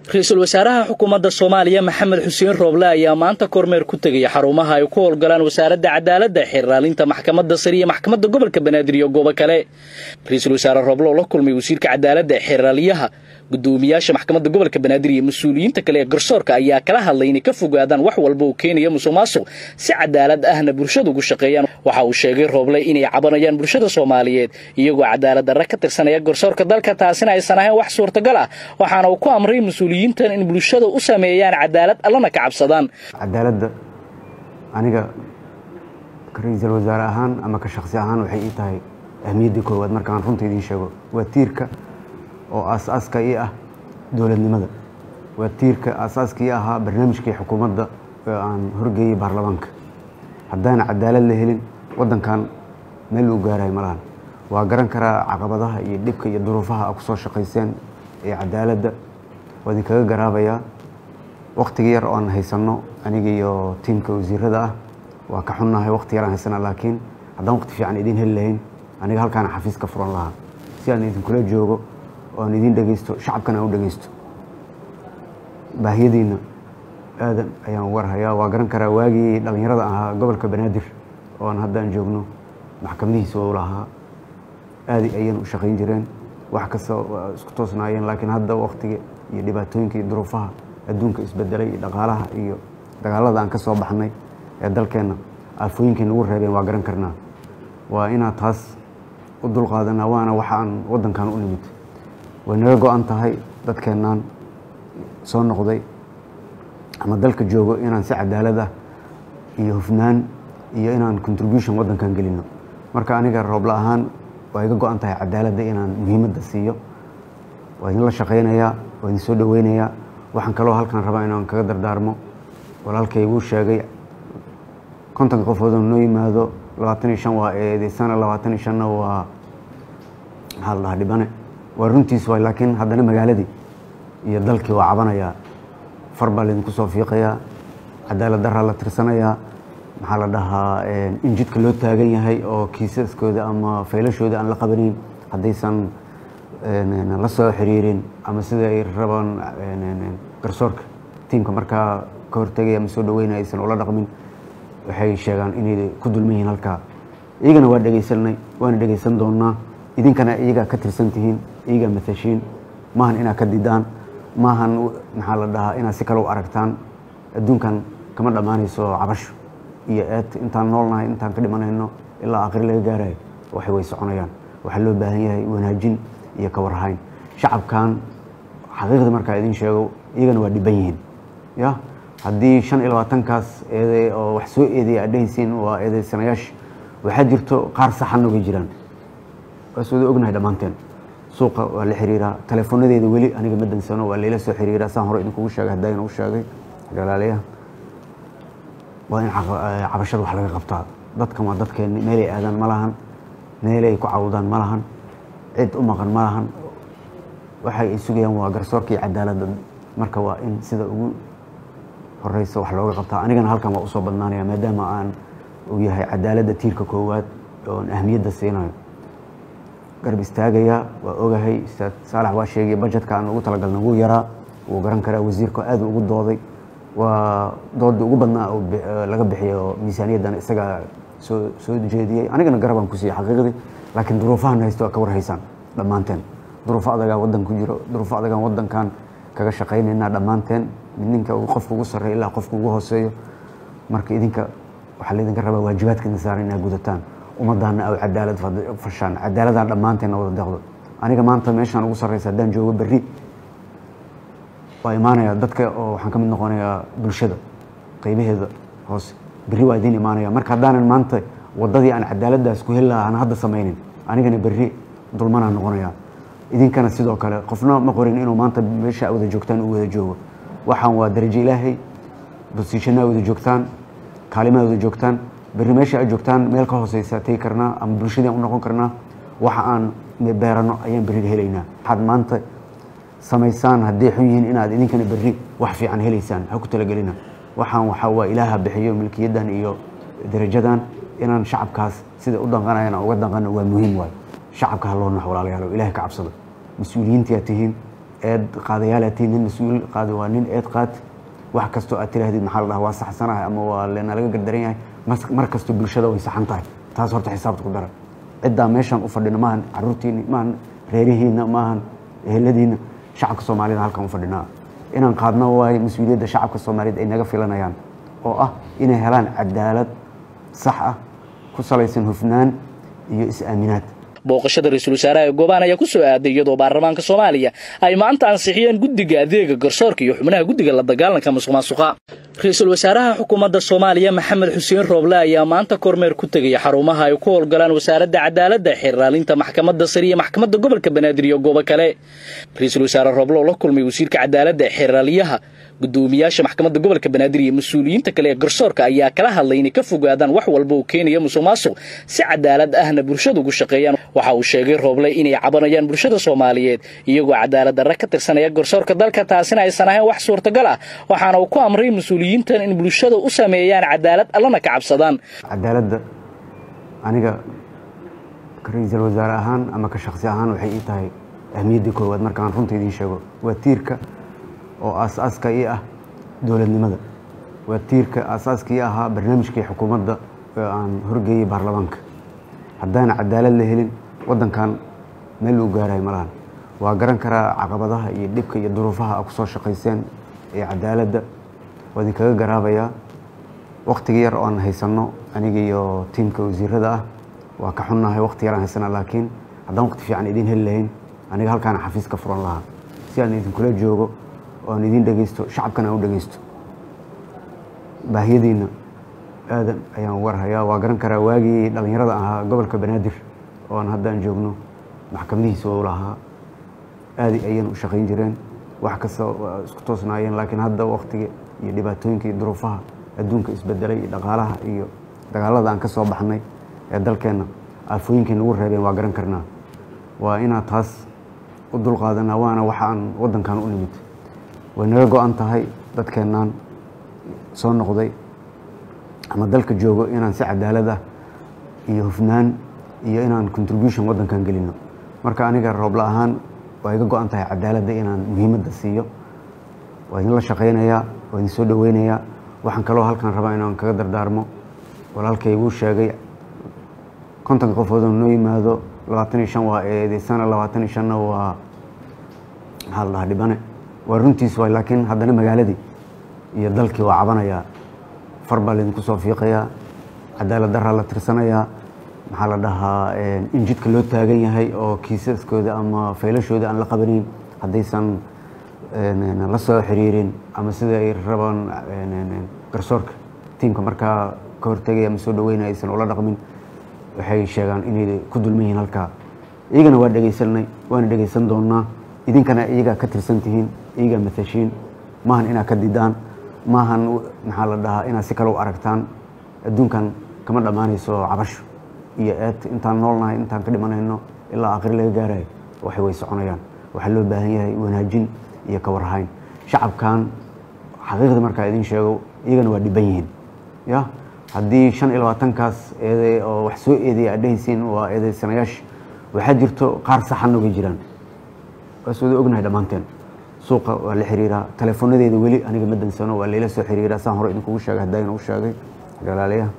ra-iisul wasaaraha xukuumadda soomaaliya maxamed xuseen rooble ayaa maanta kormeer ku tegaya xarumaha ay ku howlgalaan wasaaradda cadaaladda xeerraalinta maxkamadda sare iyo maxkamadda gobolka banaadir iyo goobo kale ra-iisul wasaare rooble oo la kulmay wasiirka cadaaladda xeerraaliyaha gudoomiyaasha maxkamadda gobolka banaadir iyo mas-uuliyiinta kale ee garsoorka ayaa kala hadlay inay ka fogaadaan wax walba uu keenaya musuq maasuq si cadaalad ahna bulshada ugu shaqeeyaan waxa uu sheegay rooble inay cabanayaan bulshada soomaaliyeed iyagoo cadaalad darre ka tirsanaya garsoorka dalka taasina aysan ahayn wax suurtagal ah waxaana uu ku amray mas-uuliyiintan in bulshada u sameeyaan cadaalad allana ka cabsadaan cadaaladda aniga ra-iisul wasaare ahaan ama ka shaksi ahaan waxay ii tahay ahmiyaddii koowaad markaan runta idiin sheego waa tiirka oo aasaaska ii ah dowladnimada waa tiirka aasaaska ii ahaa barnaamijkii xukuumadda ee aan horgeeyey baarlamaanka haddaan cadaalad la helin waddankan meel uu gaarayo malahan waa garan karaa caqabadaha iyo dhibka iyo duruufaha a ku soo shaqayseen ee cadaaladda waa idinkaga garaabayaa wakhtiga yar oan haysanno aniga iyo tiimka wasiirada ah waa ka xunnahay wakhti yaraan haysana laakiin haddaan wakhti fiican idiin heli lahayn aniga halkaana xafiis ka furan lahaa si aan idinkula joogo oo aan idiin dhegaysto shacabkana aan u dhegaysto baahiyadiinna aadan ayaan warhayaa waa garan karaa waagii dhallinyarada ahaa gobolka banaadir oo aan haddaan joogno maxkamadihiisa u lahaa aadi ayaan u shaqayn jireen wax kasta waa isku toosnaayeen laakiin hadda wakhtiga iyo dhibaatooyinka iyo duruufaha adduunka isbedelay iyo dhaqaalaha iyo dagaalada aan ka soo baxnay ee dalkeenna aafooyinkay nagu reebeen waa garan karnaa waa inaad taas u dulqaadanaa waana waxa aan waddankan u nimid way naga go-an tahay dadkeennaan soo noqday ama dalka joogo inaan si cadaalad ah iyo hufnaan iyo inaan contribution waddankan gelino marka aniga roobla ahaan waa iga go-an tahay cadaaladda inaan muhiimadda siiyo waa idinla shaqaynayaa waa idin soo dhoweynayaa waxaan kaloo halkan rabaa inaan kaga dardaarmo walaalkay wuu sheegay kontonka qofoodoo noo yimaado labaatan iyo shan waa eedeysana labaatan iyo shanna waa maxaa la dhahaa dhibane waa runtiis waay laakiin haddana magaaladii iyo dalkii waa cabanayaa far baa laydinku soo fiiqayaa cadaalad daraa la tirsanayaa maxaa la dhahaa in jidka loo taagan yahay oo kiisaskooda ama faylashooda aan la qabanayn haddaysan la soo xiriirin ama sida ay rabaan garsoorka tiimka markaa ka hortegaya ama soo dhaweynaya aysan ula dhaqmin waxay sheegaan inay ku dulman yihiin halkaa iyagana waa dhegaysanay waana dhegaysan doonnaa idinkana iyagaa ka tirsan tihiin iyagaa matashiin maahan inaad ka didaan maahan maxaa la dhahaa inaad si kale u aragtaan adduunkan kama dhammaanayso cabasho iyo eed intaan noolnahay intaan ka dhimanayno ilaa aakhiri laga gaarayo waxay way soconayaan waxaa loo baahan yahay wanaajin iyo ka warhayn shacabkan xaqiiqda markaa idiin sheego iyagana waa dhiban yihiin ya haddii shan iyo labaatankaas eede oo wax soo eedeya aad dhehaysiin waa eedeysanayaasha waxaa jirto qaar saxan ogay jiraan waas wada ognahay dhammaanteen suuqa waa la xiriiraa teleefoonadeeda weli aniga ma dansano waa layla soo xiriiraa saan hore idinkugu sheegay haddayna u sheegay galaalayaha waa in cabashada wax laga qabtaa dadkan waa dadkeenni meelay aadaan ma lahan meelay ku cawdaan ma lahan cid u maqan ma lahan waxay ay sugayaan waa garsoorka iyo cadaaladda marka waa in sida ugu horeysa wax looga qabtaa anigana halkan waa usoo badnaanaya maadaama aan uu yahay cadaaladda tiirka koowaad oon ahmiyadda siinayo garab istaagaya waa ogahay ustaad saalax waa sheegay bajetka aan ugu talagalna wuu yaraa wuu garan karaa wasiirka aad ugu dooday waa doodii ugu badnaa laga bixiyay oo miisaaniyaddan isagaa soo soo jeediyey anigana garabaan ku siiyey xaqiiqdii laakiin duruufahan haysto waa ka warhaysaan dhammaanteen duruufo adagaa waddan ku jiro duruufo adagaan waddankan kaga shaqaynaynaa dhammaanteen ninka qofka ugu sarreeya ilaa qofka ugu hooseeyo marka idinka waxaa laydinka rabaa waajibaadka idin saaran inaad gudataan ummaddaana aw cadaalad fashaan cadaaladaan dhammaanteenna wada deeqdo aniga maanta meeshaan ugu sarreysa haddaan joogo berri waa imaanaya dadka oo waxaan ka mid noqonayaa bulshada qaybaheeda hoose berri waa idiin imaanaya marka haddaanan maanta waddadii aan cadaaladdaas ku heli lahaa aan hadda samaynin anigana berri dulmanaan noqonayaa idinkana sidoo kale qofna ma qorin inuu maanta meesha wada joogtaan uu wada joogo waxaan waa darajo ilaahay bosiishanaa wada joogtaan kaalimaa wada joogtaan berri meesha aad joogtaan meel ka hooseysa tegi karnaa ama bulshadii u noqon karnaa waxa aan beerano ayaan berri helaynaa waxaad maanta samaysaan hadday xun yihiin inaad idinkana berri wax fiican helaysaan ha ku talagelina waxaan waxaa waa ilaaha bixiyo milkiyaddan iyo darajadan inaan shacabkaas sida u danqanayan aan uga danqano waa muhiim waayo shacabka ha loo nax walaalayaalo ilahay ka cabsado mas-uuliyiintiyaa tihiin eed qaadayaalaatiin nin mas-uul qaadi waa nin eed qaad wax kastoo aad tiraahdid maxaa la dhaha waa saxsanahay ama waa nalaga gardaran yahay mar kastoo bulshada way saxan tahay taas horta xisaabta ku dara ciddaa meeshaan u fadhina maahan caruurtiini maahan reerihiina maahan eheladiina shacabka soomaalida halkan u fadhinaa inaan qaadno waayo mas-uuliyadda shacabka soomaaliyeed ay naga filanayaan oo ah inay helaan cadaalad sax ah ku salaysan hufnaan iyo is-aaminaad booqashada ra-iisul wasaaraha ee goobaan ayaa ku soo aaday iyadoo baarlamaanka soomaaliya ay maanta ansixiyeen guddiga adeega garsoorka iyo xubnaha guddiga la dagaalanka musuq maasuqa ra-iisul wasaaraha xukuumadda soomaaliya maxamed xuseen rooble ayaa maanta kormeer ku tegaya xarumaha ay ku howlgalaan wasaaradda cadaaladda xiraalinta maxkamadda sare iyo maxkamadda gobolka banaadir iyo goobo kale ra-iisul wasaare rooble oo la kulmay wasiirka cadaaladda xiraaliyaha gudoomiyaasha maxkamadda gobolka banaadir iyo mas-uuliyiinta kale ee garsoorka ayaa kala hadlay inay ka fogaadaan wax walba oo keenaya musuq maasuq si cadaalad ahna bulshadu ugu shaqeeyaan waxa uu sheegay rooble inay cabanayaan bulshada soomaaliyeed iyagoo cadaalad darre ka tirsanaya garsoorka dalka taasina aysan ahayn wax suurtagal ah waxaana uu ku amray mas-uuliyiintan in bulshada u sameeyaan cadaalad allana ka cabsadaan cadaaladda aniga ra-iisul wasaare ahaan ama ka shaksi ahaan waxay ii tahay ahmiyaddii koowaad markaan runta idiin sheego waa tiirka oo aasaaska ii ah dowladnimada waa tiirka aasaaska ii ahaa barnaamijkii xukuumadda ee aan horgeeyey baarlamaanka haddaan cadaalad la helin waddankan meel uu gaarayo malahan waa garan karaa caqabadaha iyo dhibka iyo duruufaha a ku soo shaqayseen ee cadaaladda waa idinkaga garaabayaa wakhtiga yar oan haysanno aniga iyo tiimka wasiirada ah waa ka xunnahay wakhti yaraan haysana laakiin haddaan waqti fiican idiin heli lahayn aniga halkaana xafiis ka furan lahaa si aan idinkula joogo oo aan idiin dhegaysto shacabkana aan u dhegaysto baahiyadiinna aadan ayaan warhayaa waa garan karaa waagii dhallinyarada ahaa gobolka banaadir oo aan haddaan joogno maxkamadihiisa u lahaa aadi ayaan u shaqayn jireen wax kasta waa isku toosnaayeen laakiin hadda wakhtiga iyo dhibaatooyinka iyo duruufaha adduunka isbedelay iyo dhaqaalaha iyo dagaalada aan ka soo baxnay ee dalkeenna aafooyinkay nagu reebeen waa garan karnaa waa inaad taas u dulqaadanaa waana waxa aan waddankan u nimid way naga go-an tahay dadkeennaan soo noqday ama dalka joogo inaan si cadaalad ah iyo hufnaan iyo inaan contribution waddankan gelino marka aniga roobla ahaan waa iga go-an tahay cadaaladda inaan muhiimadda siiyo waa idinla shaqaynayaa waa idin soo dhoweynayaa waxaan kaloo halkan rabaa inaan kaga dardaarmo walaalkay wuu sheegay kontonka qofoodoo noo yimaado labaatan iyo shan waa eedeysana labaatan iyo shanna waa maxaa la dhahaa dhibane waa runtiis waay laakiin haddana magaaladii iyo dalkii waa cabanayaa far baa laydinku soo fiiqayaa cadaalad daraa la tirsanayaa maxaa la dhahaa in jidka loo taagan yahay oo kiisaskooda ama faylashooda aan la qabanayn haddaysan la soo xiriirin ama sida ay rabaan garsoorka tiimka markaa ka hortegaya ama soo dhaweynaya aysan ula dhaqmin waxay sheegaan inay ku dulman yihiin halkaa iyagana waa dhegaysanay waana dhegaysan doonnaa idinkana iyagaa ka tirsan tihiin iyagaa matashiin maahan inaad ka didaan maahan maxaa la dhahaa inaad si kale u aragtaan adduunkan kama dhammaanayso cabasho iyo eed intaan noolnahay intaan ka dhimanayno ilaa aakhiri laga gaarayo waxay way soconayaan waxaa loo baahan yahay wanaajin iyo ka warhayn shacabkan xaqiiqda markaa idiin sheego iyagana waa dhiban yihiin ya haddii shan iyo labaatankaas eede oo wax soo eedeya aad dhehaysiin waa eedeysanayaasha waxaa jirto qaar saxanna way jiraan waas wada ognahay dhammaanteen suuqa waa la xiriiraa teleefoonadeeda weli aniga ma dansano waa layla soo xiriiraa saan hore idinkugu sheegay haddayna u sheegay galaalayaha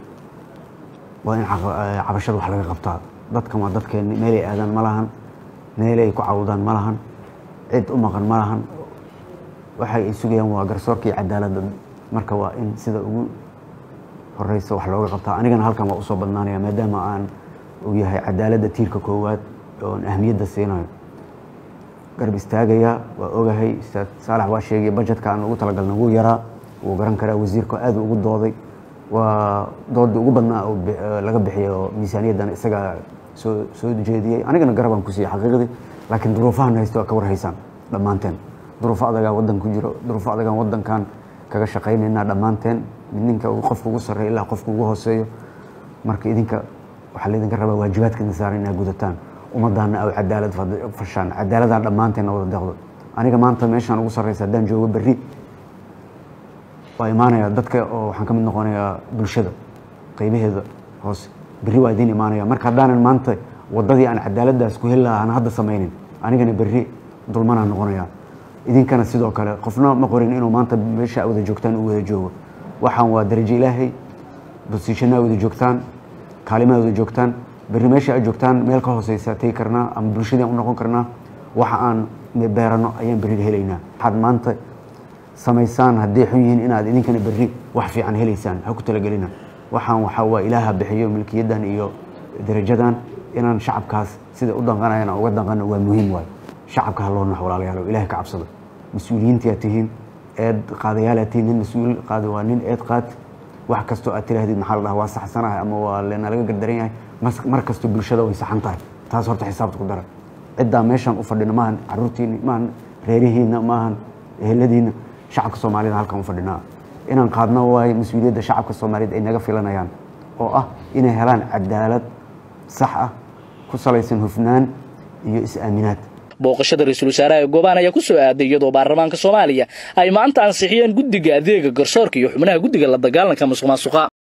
waa in cabashada wax laga qabtaa dadkan waa dadkeenni meelay aadaan ma lahan meelay ku cawdaan ma lahan cid u maqan ma lahan waxay ay sugayaan waa garsoorka iyo cadaaladda marka waa in sida ugu horeysa wax looga qabtaa anigana halkan waa usoo badnaanaya maadaama aan uu yahay cadaaladda tiirka koowaad oon ahmiyadda siinayo garab istaagaya waa ogahay ustaad saalax waa sheegay bajetka aan ugu talagalna wuu yaraa wuu garan karaa wasiirka aad ugu dooday waa doodii ugu badnaa oo laga bixiyay oo miisaaniyaddan isagaa soo soo jeediyey anigana garabaan ku siiyey xaqiiqdii laakiin duruufahan haysto waa ka warhaysaan dhammaanteen duruufo adagaa waddan ku jiro duruufo adagaan waddankan kaga shaqaynaynaa dhammaanteen ninka qofka ugu sarreeya ilaa qofka ugu hooseeyo marka idinka waxaa laydinka rabaa waajibaadka idin saaran inaad gudataan ummaddaana aw cadaalad fashaan cadaaladaan dhammaanteenna wada deeqdo aniga maanta meeshaan ugu sarreysa haddaan joogo berri waa imaanaya dadka oo waxaan ka mid noqonayaa bulshada qaybaheeda hoose berri waa idiin imaanaya marka haddaanan maanta waddadii aan cadaaladdaas ku heli lahaa aan hadda samaynin anigana berri dulmanaa noqonaya idinkana sidoo kale qofna ma qorin inuu maanta meesha wada joogtaan u wada joogo waxaan waa darajo ilaahay bosiishanaa wada joogtaan kaalimaa wada joogtaan berri meesha aad joogtaan meel ka hooseysa tegi karnaa ama bulshadeen u noqon karnaa waxa aan beerano ayaan berri helaynaa waxaad maanta samaysaan hadday xun yihiin inaad idinkana berri wax fiican helaysaan ha ku talagelina waxaan waxaa waa ilaaha bixiyo milkiyadan iyo darajadan inaan shacabkaas sida u danqanayan aan uga danqano waa muhiim waayo shacabka ha loo nax walaalayaalo ilahay ka cabsado mas-uuliyiintiaad tihiin eed qaadayaalaad tihiin nin mas-uul qaada waa nin eed qaad wax kastoo aad tiraahdid maxaa la dhaha waa saxsanahay ama waa nalaga gardaran yahay mar kastoo bulshada way saxan tahay taas horta xisaabta ku dara ciddaa meeshaan u fadhina maahan caruurtiini maahan reerihiina maahan eheladiina shacabka soomaalida halkan u fadhinaa inaan qaadno waayo mas-uuliyadda shacabka soomaaliyeed ay naga filanayaan oo ah inay helaan cadaalad sax ah ku salaysan hufnaan iyo is-aaminaad booqashada ra-iisul wasaaraha ee goobaan ayaa ku soo aaday iyadoo baarlamaanka soomaaliya ay maanta ansixiyeen guddiga adeega garsoorka iyo xubnaha guddiga la dagaalanka masuq maasuqa